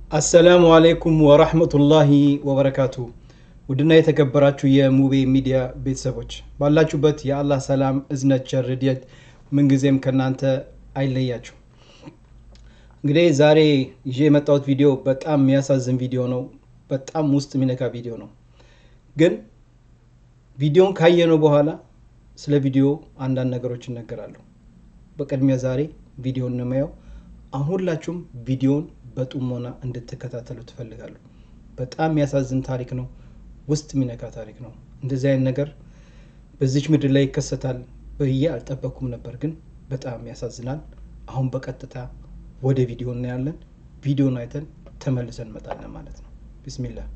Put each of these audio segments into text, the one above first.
አሰላሙ አሌይኩም ወራህመቱላሂ ወበረካቱ። ውድና የተከበራችሁ የሙቤ ሚዲያ ቤተሰቦች ባላችሁበት የአላህ ሰላም፣ እዝነት፣ ቸር፣ ረድኤት ምንጊዜም ከእናንተ አይለያችሁ። እንግዲህ ዛሬ ይዤ የመጣሁት ቪዲዮ በጣም የሚያሳዝን ቪዲዮ ነው። በጣም ውስጥ የሚነካ ቪዲዮ ነው። ግን ቪዲዮን ካየነው በኋላ ስለ ቪዲዮ አንዳንድ ነገሮች እነገራለሁ። በቅድሚያ ዛሬ ቪዲዮን እንመያው። አሁን ሁላችሁም ቪዲዮን በጥሞና እንድትከታተሉ ትፈልጋለሁ። በጣም የሚያሳዝን ታሪክ ነው። ውስጥ የሚነካ ታሪክ ነው። እንደዚህ አይነት ነገር በዚች ምድር ላይ ይከሰታል ብዬ አልጠበኩም ነበር፣ ግን በጣም ያሳዝናል። አሁን በቀጥታ ወደ ቪዲዮ እናያለን። ቪዲዮን አይተን ተመልሰን እንመጣለን ማለት ነው። ቢስሚላህ።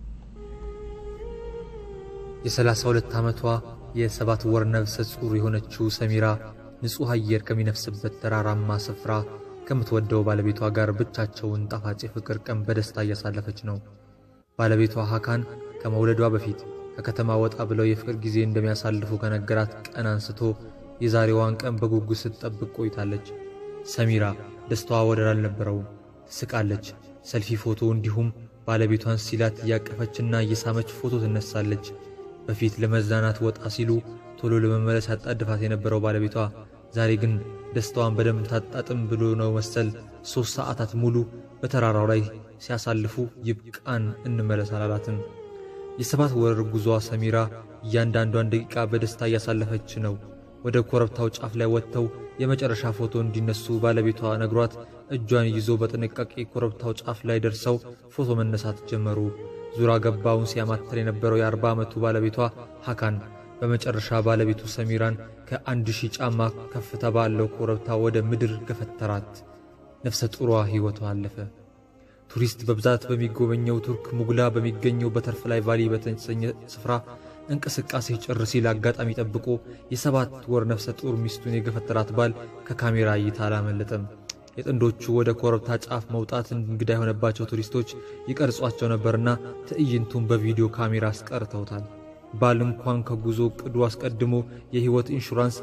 የ32 ዓመቷ የሰባት ወር ነፍሰ ጡር የሆነችው ሰሚራ ንጹሕ አየር ከሚነፍስበት ተራራማ ስፍራ ከምትወደው ባለቤቷ ጋር ብቻቸውን ጣፋጭ የፍቅር ቀን በደስታ እያሳለፈች ነው። ባለቤቷ ሀካን ከመውለዷ በፊት ከከተማ ወጣ ብለው የፍቅር ጊዜ እንደሚያሳልፉ ከነገራት ቀን አንስቶ የዛሬዋን ቀን በጉጉት ስትጠብቅ ቆይታለች። ሰሚራ ደስታዋ ወደር አልነበረውም። ትስቃለች። ሰልፊ ፎቶ እንዲሁም ባለቤቷን ሲላት እያቀፈችና እየሳመች ፎቶ ትነሳለች። በፊት ለመዝናናት ወጣ ሲሉ ቶሎ ለመመለስ ያጣድፋት የነበረው ባለቤቷ ዛሬ ግን ደስታዋን በደንብ ታጣጥም ብሎ ነው መሰል ሦስት ሰዓታት ሙሉ በተራራው ላይ ሲያሳልፉ ይብቃን እንመለስ አላላትም። የሰባት ወር ጉዟ ሰሚራ እያንዳንዷን ደቂቃ በደስታ እያሳለፈች ነው። ወደ ኮረብታው ጫፍ ላይ ወጥተው የመጨረሻ ፎቶ እንዲነሱ ባለቤቷ ነግሯት እጇን ይዞ በጥንቃቄ ኮረብታው ጫፍ ላይ ደርሰው ፎቶ መነሳት ጀመሩ። ዙራ ገባውን ሲያማትር የነበረው የአርባ ዓመቱ ባለቤቷ ሐካን በመጨረሻ ባለቤቱ ሰሚራን ከአንድ ሺህ ጫማ ከፍታ ባለው ኮረብታ ወደ ምድር ገፈተራት። ነፍሰ ጡሯ ሕይወቷ አለፈ። ቱሪስት በብዛት በሚጎበኘው ቱርክ ሙግላ በሚገኘው በተርፍላይ ቫሊ በተሰኘ ስፍራ እንቅስቃሴ ጭር ሲል አጋጣሚ ጠብቆ የሰባት ወር ነፍሰ ጡር ሚስቱን የገፈተራት ባል ከካሜራ እይታ አላመለጠም። የጥንዶቹ ወደ ኮረብታ ጫፍ መውጣት እንግዳ የሆነባቸው ቱሪስቶች ይቀርጿቸው ነበርና ትዕይንቱን በቪዲዮ ካሜራ አስቀርተውታል። ባል እንኳን ከጉዞ ቅዱ አስቀድሞ የሕይወት ኢንሹራንስ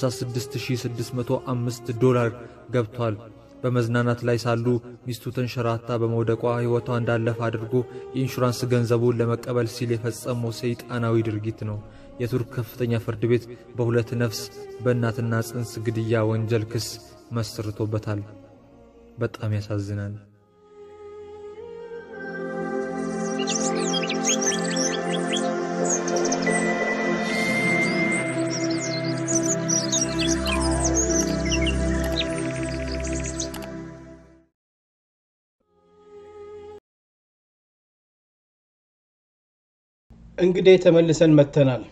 56605 ዶላር ገብቷል። በመዝናናት ላይ ሳሉ ሚስቱ ተንሸራታ በመውደቋ ሕይወቷ እንዳለፈ አድርጎ የኢንሹራንስ ገንዘቡን ለመቀበል ሲል የፈጸመው ሰይጣናዊ ድርጊት ነው። የቱርክ ከፍተኛ ፍርድ ቤት በሁለት ነፍስ በእናትና ጽንስ ግድያ ወንጀል ክስ መስርቶበታል። በጣም ያሳዝናል። እንግዲህ ተመልሰን መጥተናል።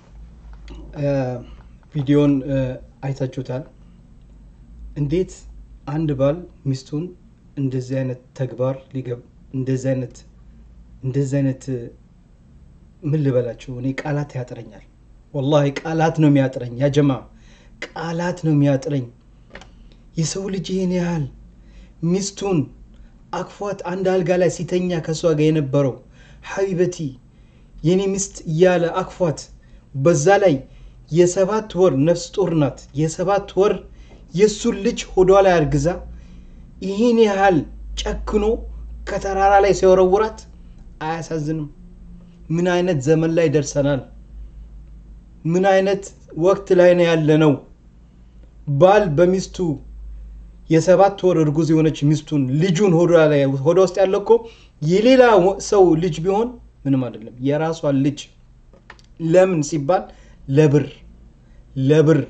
ቪዲዮን አይታችሁታል። እንዴት አንድ ባል ሚስቱን እንደዚህ አይነት ተግባር ሊገብ እንደዚህ አይነት እንደዚህ አይነት ምን ልበላችሁ፣ እኔ ቃላት ያጥረኛል። ወላሂ ቃላት ነው የሚያጥረኝ። ያ ጀማ ቃላት ነው የሚያጥረኝ። የሰው ልጅ ይህን ያህል ሚስቱን አክፏት አንድ አልጋ ላይ ሲተኛ ከእሷ ጋር የነበረው ሀቢበቲ የኔ ሚስት እያለ አክፏት፣ በዛ ላይ የሰባት ወር ነፍስ ጡር ናት። የሰባት ወር የእሱን ልጅ ሆዷ ላይ አርግዛ ይህን ያህል ጨክኖ ከተራራ ላይ ሲወረውራት አያሳዝንም? ምን አይነት ዘመን ላይ ደርሰናል? ምን አይነት ወቅት ላይ ነው ያለነው? ባል በሚስቱ የሰባት ወር እርጉዝ የሆነች ሚስቱን ልጁን ሆዷ ውስጥ ያለው እኮ የሌላ ሰው ልጅ ቢሆን ምንም አይደለም። የራሷን ልጅ ለምን ሲባል ለብር ለብር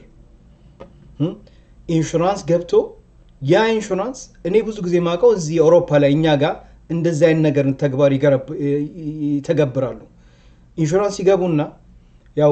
ኢንሹራንስ ገብቶ ያ ኢንሹራንስ እኔ ብዙ ጊዜ ማውቀው እዚህ አውሮፓ ላይ እኛ ጋር እንደዚህ አይነት ነገር ተግባር ይተገብራሉ። ኢንሹራንስ ይገቡና ያው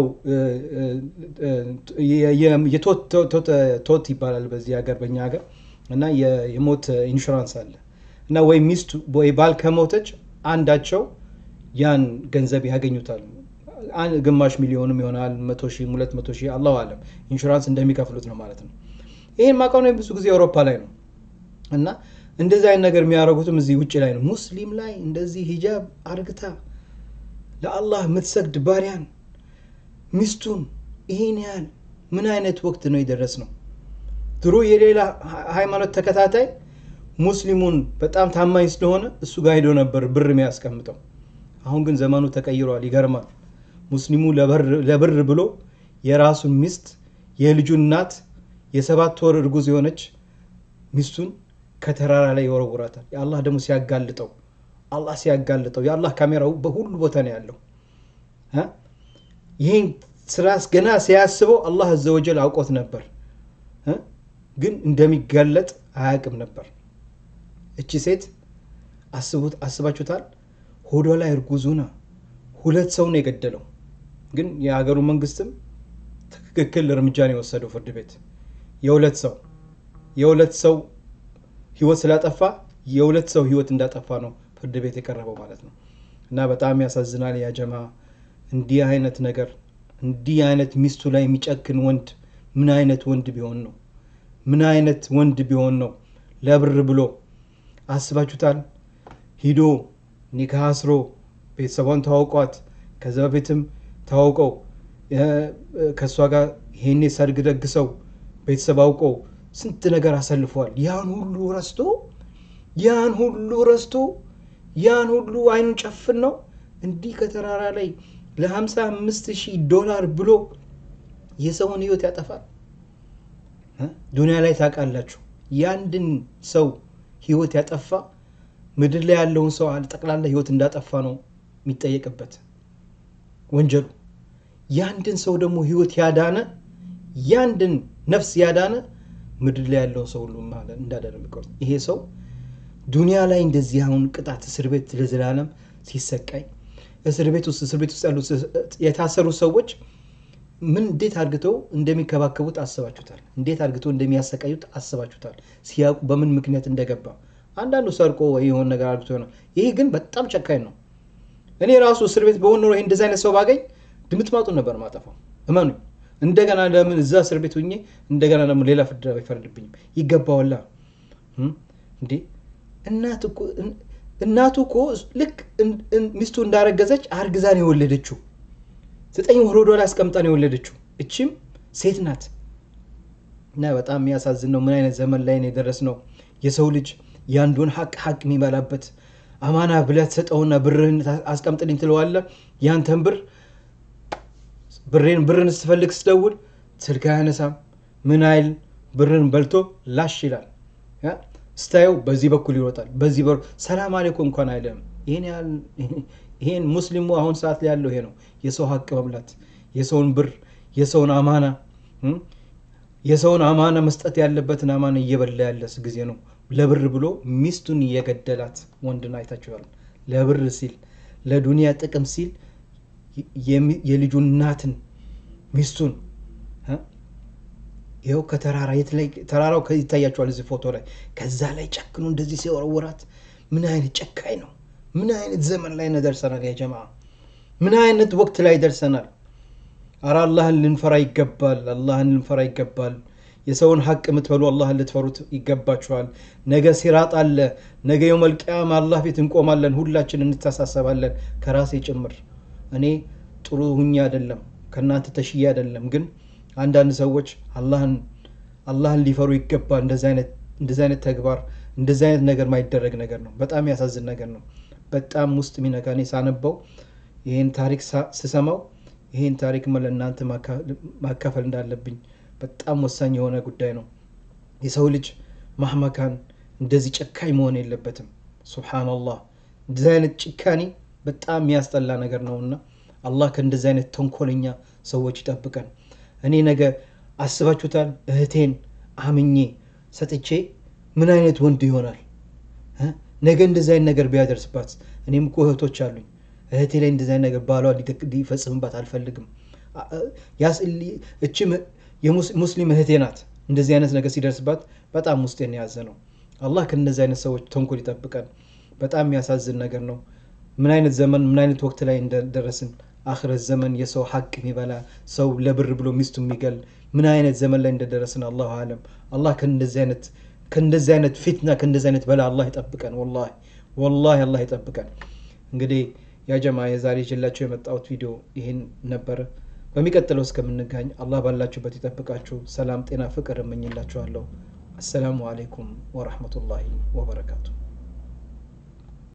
የቶት ይባላል በዚህ ሀገር በእኛ ሀገር እና የሞት ኢንሹራንስ አለ እና ወይ ሚስቱ ወይ ባል ከሞተች አንዳቸው ያን ገንዘብ ያገኙታል። ግማሽ ሚሊዮንም ይሆናል መቶ ሺህ ሁለት መቶ ሺህ አላሁ አለም ኢንሹራንስ እንደሚከፍሉት ነው ማለት ነው። ይህን ማውቀው ነው ብዙ ጊዜ አውሮፓ ላይ ነው እና እንደዚህ አይነት ነገር የሚያደርጉትም እዚህ ውጭ ላይ ነው። ሙስሊም ላይ እንደዚህ ሂጃብ አርግታ ለአላህ የምትሰግድ ባሪያን ሚስቱን ይህን ያህል ምን አይነት ወቅት ነው የደረስ ነው? ድሮ የሌላ ሃይማኖት ተከታታይ ሙስሊሙን በጣም ታማኝ ስለሆነ እሱ ጋር ሄዶ ነበር ብር የሚያስቀምጠው። አሁን ግን ዘመኑ ተቀይሯል። ይገርማል። ሙስሊሙ ለብር ብሎ የራሱን ሚስት የልጁን እናት የሰባት ወር እርጉዝ የሆነች ሚስቱን ከተራራ ላይ ይወረውራታል። የአላህ ደግሞ ሲያጋልጠው አላህ ሲያጋልጠው የአላህ ካሜራው በሁሉ ቦታ ነው ያለው። ይህን ስራ ገና ሲያስበው አላህ አዘወጀል አውቆት ነበር፣ ግን እንደሚጋለጥ አያውቅም ነበር። እቺ ሴት አስቡት አስባችሁታል? ሆዷ ላይ እርጉዙና ሁለት ሰው ነው የገደለው። ግን የሀገሩ መንግስትም ትክክል እርምጃ ነው የወሰደው ፍርድ ቤት የሁለት ሰው የሁለት ሰው ህይወት ስላጠፋ የሁለት ሰው ህይወት እንዳጠፋ ነው ፍርድ ቤት የቀረበው ማለት ነው። እና በጣም ያሳዝናል። ያጀማ እንዲህ አይነት ነገር እንዲህ አይነት ሚስቱ ላይ የሚጨክን ወንድ ምን አይነት ወንድ ቢሆን ነው? ምን አይነት ወንድ ቢሆን ነው? ለብር ብሎ አስባችሁታል? ሂዶ ኒካህ አስሮ ቤተሰቧን ተዋውቋት ከዛ በፊትም ተዋውቀው ከእሷ ጋር ይሄኔ ሰርግ ደግሰው ቤተሰብ አውቀው ስንት ነገር አሳልፈዋል። ያን ሁሉ ረስቶ ያን ሁሉ ረስቶ ያን ሁሉ አይኑን ጨፍን ነው እንዲህ ከተራራ ላይ ለ55 ሺህ ዶላር ብሎ የሰውን ህይወት ያጠፋል። ዱንያ ላይ ታውቃላችሁ፣ የአንድን ሰው ህይወት ያጠፋ ምድር ላይ ያለውን ሰው ጠቅላላ ህይወት እንዳጠፋ ነው የሚጠየቅበት ወንጀሉ። የአንድን ሰው ደግሞ ህይወት ያዳነ የአንድን ነፍስ ያዳነ ምድር ላይ ያለውን ሰው ሁሉ እንዳደረገው ይሄ ሰው ዱንያ ላይ እንደዚህ አሁን ቅጣት እስር ቤት ለዘላለም ሲሰቃይ እስር ቤት ውስጥ እስር ቤት ውስጥ ያሉ የታሰሩ ሰዎች ምን እንዴት አድርግተው እንደሚከባከቡት አስባችሁታል? እንዴት አድርግተው እንደሚያሰቃዩት አስባችሁታል? ሲያውቁ በምን ምክንያት እንደገባ አንዳንዱ ሰርቆ ወይ የሆነ ነገር አድርግቶ ነው። ይህ ግን በጣም ጨካኝ ነው። እኔ ራሱ እስር ቤት በሆን ኖሮ ይህ እንደዚህ አይነት ሰው ባገኝ ድምጥ ማጡን ነበር ማጠፋው። እመኑ። እንደገና ለምን እዛ እስር ቤት ሁኜ እንደገና ደግሞ ሌላ ፍርድ አይፈረድብኝም? ይገባዋላ እንዴ! እናቱ እኮ ልክ ሚስቱ እንዳረገዘች አርግዛን የወለደችው ዘጠኝ ወር ሆዷ ላይ አስቀምጣ ነው የወለደችው። እችም ሴት ናት። እና በጣም የሚያሳዝን ነው። ምን አይነት ዘመን ላይ ነው የደረስነው? የሰው ልጅ የአንዱን ሀቅ ሀቅ የሚበላበት አማና ብለህ ትሰጠውና ብርህን አስቀምጥልኝ ትለዋለህ። ያንተን ብር ብሬን ብርን ስትፈልግ ስትደውል ስልክ አያነሳም። ምን አይል ብርን በልቶ ላሽ ይላል። ስታየው በዚህ በኩል ይሮጣል፣ በዚህ በ ሰላም አሌኩም እንኳን አይልም። ይሄን ሙስሊሙ አሁን ሰዓት ላይ ያለው ይሄ ነው። የሰው ሀቅ መብላት፣ የሰውን ብር፣ የሰውን አማና የሰውን አማና መስጠት ያለበትን አማና እየበላ ያለስ ጊዜ ነው። ለብር ብሎ ሚስቱን እየገደላት ወንድን አይታችኋል። ለብር ሲል ለዱንያ ጥቅም ሲል የልጁን እናትን ሚስቱን ይኸው ከተራራ ተራራው ይታያቸዋል እዚህ ፎቶ ላይ ከዛ ላይ ጨክኖ እንደዚህ ሲወረወራት ምን አይነት ጨካኝ ነው ምን አይነት ዘመን ላይ ነው ደርሰናል ያ ጀማ ምን አይነት ወቅት ላይ ደርሰናል አረ አላህን ልንፈራ ይገባል አላህን ልንፈራ ይገባል የሰውን ሀቅ የምትበሉ አላህን ልትፈሩት ይገባችኋል ነገ ሲራጥ አለ ነገ የውመል ቂያማ አላህ ፊት እንቆማለን ሁላችን እንተሳሰባለን ከራሴ ጭምር እኔ ጥሩ ሁኜ አይደለም ከእናንተ ተሽዬ አይደለም ግን አንዳንድ ሰዎች አላህን ሊፈሩ ይገባል እንደዚህ አይነት ተግባር እንደዚህ አይነት ነገር ማይደረግ ነገር ነው በጣም ያሳዝን ነገር ነው በጣም ውስጥ የሚነካ እኔ ሳነበው ይህን ታሪክ ስሰማው ይህን ታሪክ ለእናንተ ማካፈል እንዳለብኝ በጣም ወሳኝ የሆነ ጉዳይ ነው የሰው ልጅ ማህመካን እንደዚህ ጨካኝ መሆን የለበትም ሱብሓናላህ እንደዚህ አይነት ጭካኔ በጣም የሚያስጠላ ነገር ነውና አላህ ከእንደዚህ አይነት ተንኮለኛ ሰዎች ይጠብቀን እኔ ነገ አስባችሁታል እህቴን አምኜ ሰጥቼ ምን አይነት ወንድ ይሆናል ነገ እንደዚህ አይነት ነገር ቢያደርስባት እኔም እኮ እህቶች አሉኝ እህቴ ላይ እንደዚህ አይነት ነገር ባሏ ሊፈጽምባት አልፈልግም እችም የሙስሊም እህቴ ናት እንደዚህ አይነት ነገር ሲደርስባት በጣም ውስጤን የያዘ ነው አላህ ከእነዚህ አይነት ሰዎች ተንኮል ይጠብቀን በጣም የሚያሳዝን ነገር ነው ምን አይነት ዘመን ምን አይነት ወቅት ላይ እንደደረስን አክረት ዘመን የሰው ሀቅ የሚበላ ሰው ለብር ብሎ ሚስቱ የሚገል ምን አይነት ዘመን ላይ እንደደረስን አላሁ አለም አላህ ከእንደዚህ አይነት ከእንደዚህ አይነት ፊትና ከእንደዚህ አይነት በላ አላህ ይጠብቀን ወላሂ ወላሂ አላህ ይጠብቀን እንግዲህ ያጀማ የዛሬ ይዤላችሁ የመጣሁት ቪዲዮ ይህን ነበረ በሚቀጥለው እስከምንጋኝ አላህ ባላችሁበት ይጠብቃችሁ ሰላም ጤና ፍቅር እመኝላችኋለሁ አሰላሙ አለይኩም ወረህመቱላሂ ወበረካቱ።